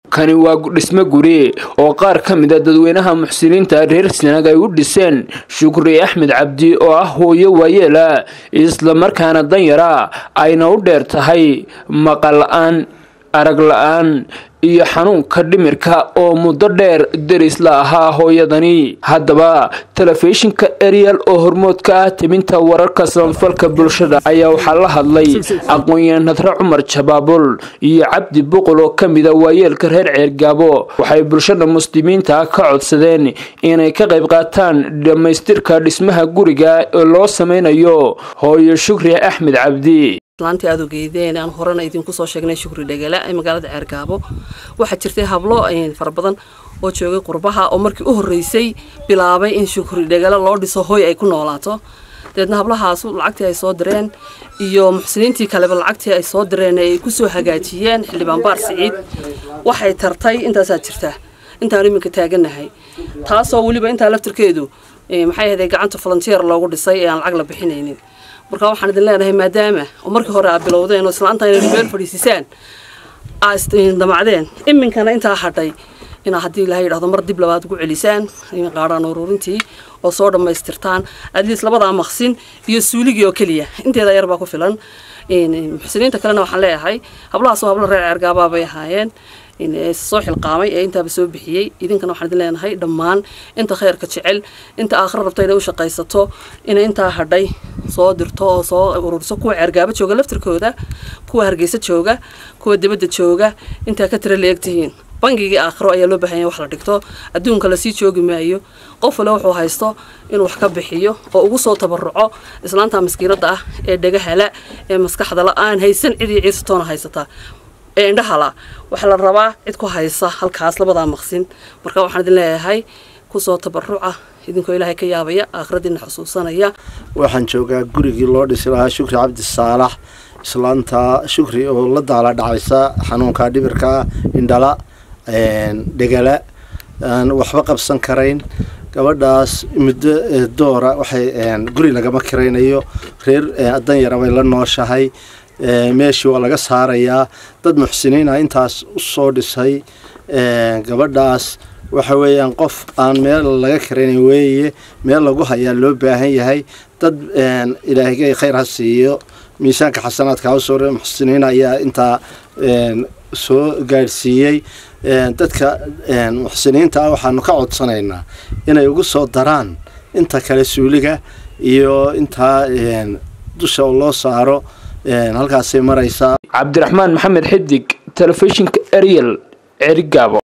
kani waa dhismo guri oo qaar ka mid a dadweynaha muxsiniinta reer sanaag ay u dhiseen shukri axmed cabdi oo ah hooyo waayeela islamarkaana danyara ayna u dheer tahay maqal la-aan arag la-aan iyo xanuunka dhimirka oo muddo dheer deris la ahaa hooyadani haddaba telefishinka ariel oo hormood ka ah timinta wararka samafalka bulshada ayaa waxaa la hadlay aqoon-yahan nadre cumar jabaabul iyo cabdi buqul oo ka mida waayeelka reer ceergaabo waxay bulshada muslimiinta ka codsadeen inay ka qayb qaataan dhammaystirka dhismaha guriga oo loo sameynayo hooyo shukri axmed cabdi islaantii aad ogeydeen aan horena idinku soo sheegnay shukri dhegala ee magaalada ceergaabo waxaa jirtay hablo fara badan oo joogay qurbaha oo markii u horreysay bilaabay in shukri dhegala loo dhiso hooy ay ku noolaato dabeedna hablahaasu lacagtii ay soo direen iyo muxsiniintii kaleba lacagtii ay soo direen ay kusoo hagaajiyeen xildhibaan baar siciid waxay tartay intaasaa jirta intaan iminka taaganahay taasoo weliba intaa laftirkeedu maxay ahayd gacanta volunteer loogu dhisay ee aan lacag la bixinaynin marka waxaan idin leenahay maadaama oo markii hore aad bilowdeen oo islaanta inay meel fadhiisisaan aad damacdeen iminkana intaa hadhay inaa haddii ilahay yidhahdo mar dib labaad ugu celisaan qaadhaan ururintii oo soo dhammaystirtaan adliis labadaa maqsin iyo suuligii oo keliya inteeda yar baa ku filan muxsiniinta kalena waxaan leeyahay hablahaas oo hablo reer ceergaabaa bay ahaayeen soo xilqaamay ee intaaba soo bixiyey idinkana waxaan idin leenahay dhammaan inta khayrka jecel inta aakhira rabta inay u shaqaysato inay intaa hadhay soo dirto oo soo ururiso kuwa ceergaabo jooga laftirkooda kuwa hargeysa jooga kuwa dibadda jooga intaa ka tira leegtihiin bangigii aakhiro ayaa loo baahanya wax la dhigto adduunka lasii joogi maayo qof wale wuxuu haysto inuu wax ka bixiyo oo ugu soo tabaruco islaanta maskiinada ah ee dhagahala ee maskaxda la-aan haysan cidii ciirsatoona haysataa ee indhahala waxaa la rabaa cid ku haysa halkaas labadaa maqsin marka waxaan idin leeyahay kusoo tabaruca idinkoo ilaahay ka yaabaya aakhiradiina xusuusanaya waxaan joogaa gurigii loo dhisi lahaa shukri cabdi saalax islaanta shukri oo la daala dhacaysa xanuunka dhibirka indhala dhegala aan waxba qabsan karayn gabadhaas muddo doora waxay guri lagama kiraynayo reer danyara bay la nooshahay meeshii waa laga saarayaa dad muxsiniina intaas u soo dhisay gabadhaas waxa weeyaan qof aan meel laga karaynan weeye meel lagu hayaa loo baahan yahay dad ilaahigay khayr ha siiyo miisaanka xasanaadka hawsoo muxsiniin ayaa intaa soo gaadhsiiyey dadka muxsiniinta ah waxaanu ka codsanaynaa inay ugu soo daraan inta kale suuliga iyo intaa dusha loo saaro halkaasay maraysaa cabdiraxmaan maxamed xidig telefishinka ariel cerigaabo